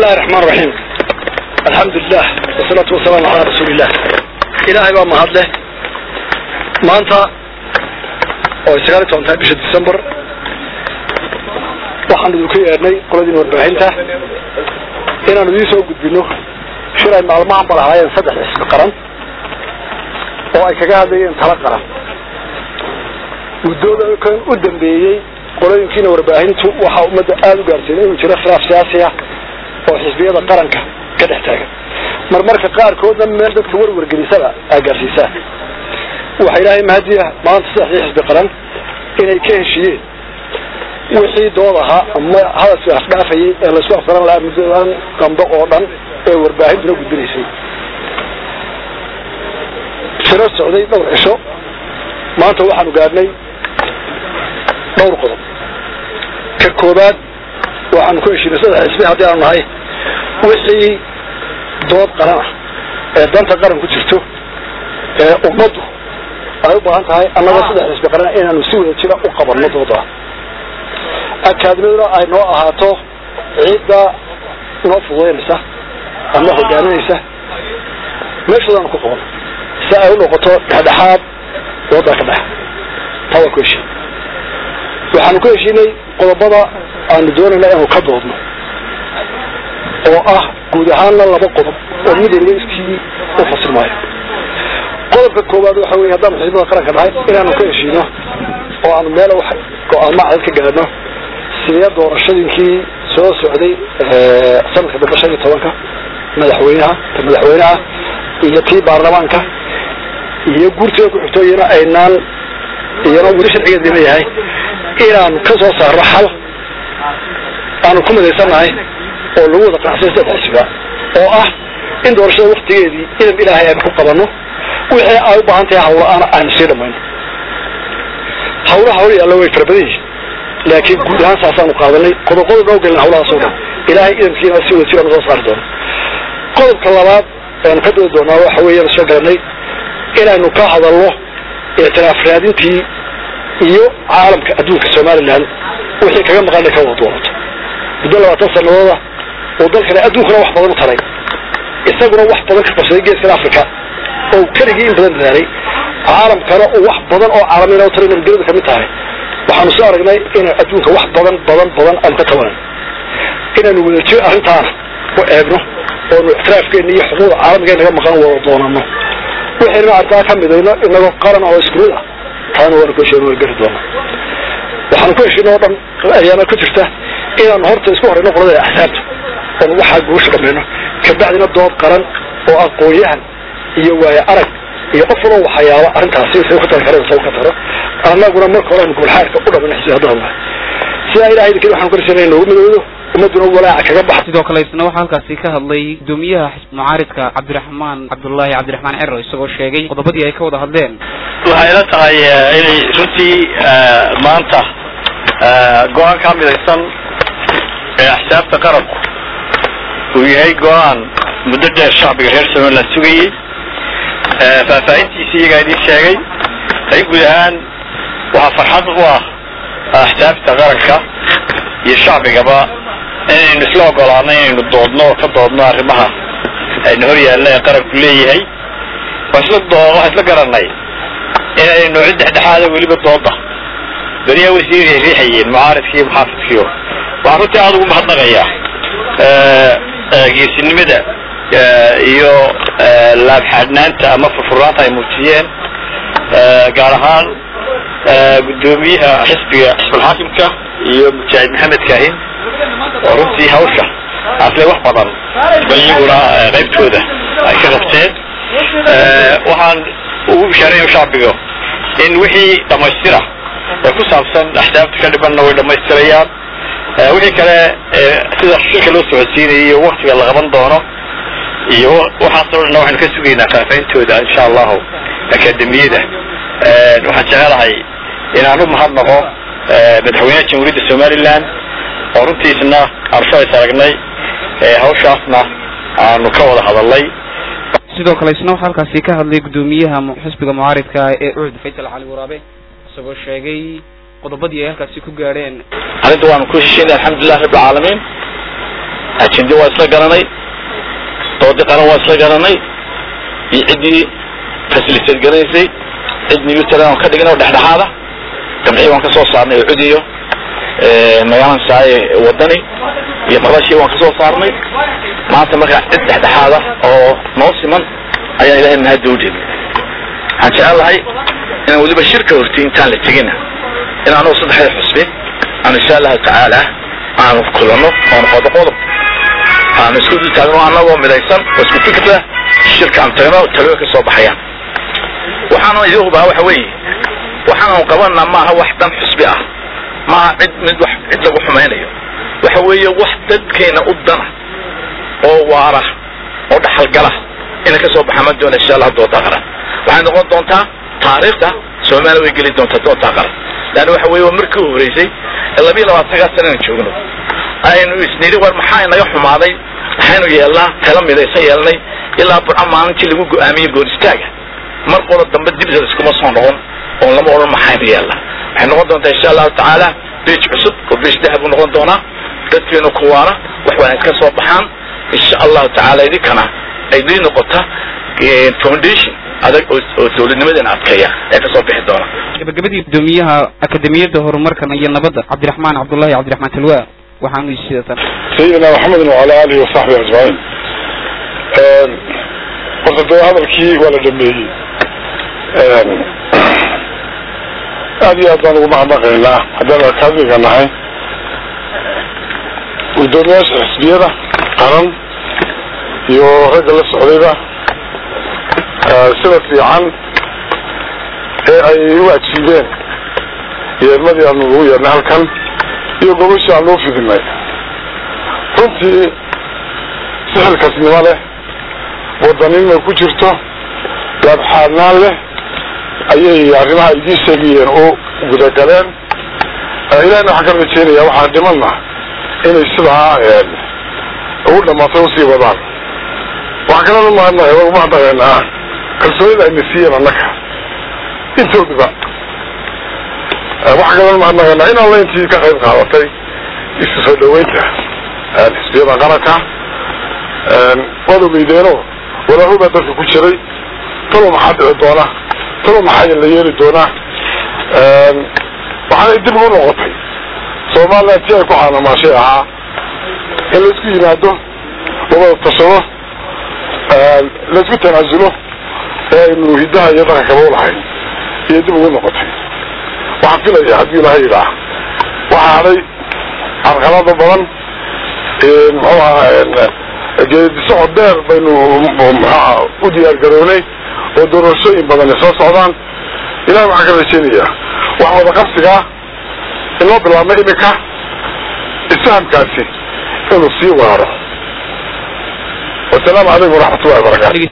bismillahi raxmaan raxiim alxamdulilah wasalaatu wasalaamu calaa rasuuliillah ilaahay baa mahad leh maanta oo ay sagaal iyo toban tahay bisha december waxaan idinku yeedhnay qoladiin warbaahinta inaanu idiin soo gudbino shir ay maalmahan ba lahaayeen saddex xisbi qaran oo ay kaga hadlayeen tala qaran muddooda kan u dambeeyey qolooyinkiina warbaahintu waxaa ummadda aada u gaarsiinay inuu jiro khilaaf siyaasi ah oo xisbiyada qaranka ka dhex taagan marmarka qaarkoodna meel dadka warwargelisada aa gaarsiisaan waxaa ilaahay mahadiya maanta saddexdii xisbi qaran inay ka heshiiyeen wixii dood ahaa ama hadalki afdhaafayay ee laysku afgaran lahaa muddadan dambe oo dhan ee warbaahintuna gudbinaysay shiro socday dhowr cisho maanta waxaanu gaadhnay dhowr qodob ka koobaad waxaanu ku heshiinay saddex xisbi haddii aanu nahay wixii dood qaran ah ee danta qaran ku jirto ee ummaddu ay u baahan tahay annagoo saddex xisbi qaran inaanu si wada jira u qabanno dooda akaadimiduna ay noo ahaato ciidda noo fududaynaysa ama hogaaminaysa meeshoodaanu ku qaban si ay u noqoto dhexdhexaad doodaa ka dhex taa waa ku heshiin waxaanu ku heshiinay qodobada aanu doonayna inaanu ka doodno oo ah guud ahaanna laba qodob oo mid waliba iskii u fasilmaayo qodobka koowaad waxa weye haddaanu xisbada qaranka nahay inaanu ka heshiino oo aanu meel wax go-aamo cadad ka gaadhno sidee doorashadinkii soo socday sanadka dambe shan iyo tobanka madaxweynaha ta madaxweynaha iyo tii baarlamaanka iyo guurtida ku xigto iyana aynaan iyana weli sharcigeedina yahay inaanu ka soo saarno xal aanu ku midaysannahay oo lagu wada qanacsay saddex xisbiga oo ah in doorashada waktigeedii idab ilaahay aynu ku qabanno wixii ay u baahan tahay hawla-aan aynu sii dhamayno hawlaha hawl yaalla way fara badan yihiin laakiin guud ahaan saasaanu qaadanay qodob-qodob noo gelin hawlahaas oo dhan ilaahay idamkiina si wada jiraan soo saari doono qodobka labaad aynu ka doodi doonaa waxa weeyaan soo garanay inaynu ka hadalno ictiraaf raadintii iyo caalamka adduunka somalilan wixii kaga maqan inay ka wada doonato muddo labaatan sanadooda oo dalkana adduunkana wax badan u taray isaguna wax badan ka qabsaday geeskan africa oo keligii in badan dadaalay caalamkana uu wax badan oo caalamiina u taray nabadgelyadu kamid tahay waxaanu soo aragnay inay adduunka wax badan badan badan aanu ka tabanan inaynu wadajir arrintaana u eegno oonu ictiraafkeena iyo xuquuqda caalamiga naga maqan wada doonano waxaynu arkaa ka midayno inagoo qaran oo isku mid ah taana waanu ku heshiin waan gari doonaa waxaanu ku heshiin oo dhan ayaana ku jirta inaanu horta isku horeyno qolada axsaabta oonu waxaa guusha dhamayno kabacdina dood qaran oo aqoon-yahan iyo waayo arag iyo qof waloo waxyaaba arrintaasi sa ka tari kara sa ka taro annaguna marka hore aynu gobol-xaadka u dhamayno xisbi haddaan nahay sidaa ilahay idinkin waxanu karisana noogu midoodo ummaduna walaaca kaga baxa sidoo kale isna waxaa halkaasi ka hadlay gudoomiyaha xisb mucaaridka cabdiraxmaan cabdullaahi cabdiraxmaan cero isagoo sheegay qodobadii ay ka wada hadleen waxay ila tahay inay runtii maanta go-aan ka midaysan ee axsaabta qaranku uu yahay go-aan muddo dheer shacbiga reer somaliland sugayey faahfaahintiisi iyagaa idin sheegay ay guud ahaan waxaa farxad u ah axsaabta qaranka iyo shacbigaba inaynu isla ogolaano inaynu doodno oo ka doodno arrimaha aynu hor yaalla ee qaranku leeyahay waa isla doo waxaa isla garanay inaynu cid dhexdhexaada weliba dooda beriyaa way sii riixayeen mucaaridka iyo muxaafidkiyo waxaan runtii aada ugu mahadnaqayaa geesinimada iyo laabxaadhnaanta ama furfurnaanta ay muujiyeen gaar ahaan guddoomiyaha xisbiga xisbulxaakimka iyo mujaahid maxamed kaahin oo runtii hawsha asle wax badan ba iyaguna qaybtooda ay ka qabteen waxaan ugu bishaareeya shacbiga in wixii dhammaystira ee ku saabsan axsaabta ka dhibanna way dhammaystirayaan wixii kale sida shirka loo socodsiinayo iyo waktiga la qaban doono iyo waxaasoo dhanna waxaynu ka sugaynaa faahfaahintooda insha allahu akademiyada waxaan jecelahay inaan u mahadnaqo madaxweynaha jamhuuriyadda somaliland oo runtiisna aanu shalaysa aragnay hawshaasna aanu ka wada hadalnay sidoo kale isna waxaa halkaasi ka hadlay guddoomiyaha xisbiga mucaaridka ee ucud faysal cali waraabe isagoo sheegay qodobadii ay halkaasi ku gaadheen arrinta waanu ku heshiinay alxamdulilah rabbi alcaalamiin ajindi waa isla garanay doodi qaran waa isla garanay iyo ciddii fasiliseed garanaysay cid newtlan aan ka dhigin oo dhexdhexaada jamcii waan ka soo saarnay oo cudiyo magaalan saaye wadani iyo madashii waan ka soo saarnay maanta markaa cid dhexdhexaada oo noo siman ayaan ilahay mahadda u jeednay waxaan jecel lahay inaan weliba shirka horti intaan la tegina in anugu saddexda xusbi aan insha allahu tacaala aanu kulanno oon qodo qodob aanu isku dul taagno annagoo midaysan oo isku fikra shirka aan tagno talooyin ka soo baxayaan waxaana idin hubaa waxa weeye waxaanu qabanaa maaha wax dan xusbi ah maaha cid mid wax cid lagu xumaynayo waxa weeye wax dadkeena u dana oo waara oo dhaxalgala inay ka soo baxaman doona insha allah doontaa qaran waxay noqon doontaa taariikhda soomaaliya way geli doontaa doontaa qaran leanna waxa weeye waa markii u horeysay labiyo labaatankaa sanana joogno aynu isnidhi war maxaa inaga xumaaday maxaynu yeelnaa kala midaysan yeelnay ilaa burca maalintii lagu go-aamiyey goor istaaga mar qolo dambe dibdeeda iskuma soo noqon oon lama odhan maxaynu yeelnaa waxay noqon doontaa insha allahu tacaala beej cusub oo beej dahab buu noqon doonaa dadkeenu kuwaana wax waan iska soo baxaan insha allahu tacaala idinkana ay dii noqota foundation adag oo dawladnimadeena adkeeya ee ka soo bixi doona gabagabadii gudoomiyaha akademiyadda horumarkan iyo nabadda cabdiraxmaan cabdullahi cabdiraxmaan talwa waxaanu sidatan sayidina maxamedin wacala alihi wasaxbihi ajmaciin horta dee hadalkii waa la dhameeyey aad iyo aad baan ugu mahadnaqaynaa haddaan akaadmiga nahay guddoomiyaasha xisbiyada qaran iyo ragga la socdayba sida fiican ee ay u ajiibeen yeermadii aanu ugu yeernay halkan iyo gobashii aanu u fidinay runtii sixilkasnimo leh wadaninima ku jirto laabxaadnaan leh ayay arrimaha idiin sheegayeen oo gudagaleen ilahina waxaan ka rajeynaya waxaan dhimanna inay sidaa ugu dhamaatay usii wadaan waxaan kalena umahadnaqay waan umahadnaqaynaa kalsoonida ayna siiyeen annaka intooduba waxaan kalena umahadnaqaynaa in alla intii ka qayb qaadatay isu soo dhaweynta xisbiyada qaranka waad ogeydeeno walaahu baa dalka ku jiray talo maxaa dhici doona talo maxaa la yeeli doonaa waxaanay dib ugu noqotay soomaaliya tii ay ku caanamaashay ahaa in laisku yimaado labada tashado laisku tanaasulo ee aynu hiddaha iyo dhaqankaba ulahayn iyo dib ugu noqotay waxaan filaya haddii ilahay yidhaah waxaa hadhay carqalada badan muxuu ahaa geedisocod dheer baynu mxuaha u diyaar garownay oo doorashooyin badani soo socdaan ilahi waxaan ka rajeynayaa wax wada qabsigaa inoo bilaabmay iminka isfahamkaasi inuu sii waaro wasalaamu calaykum waraxmat ullahi wabarakatu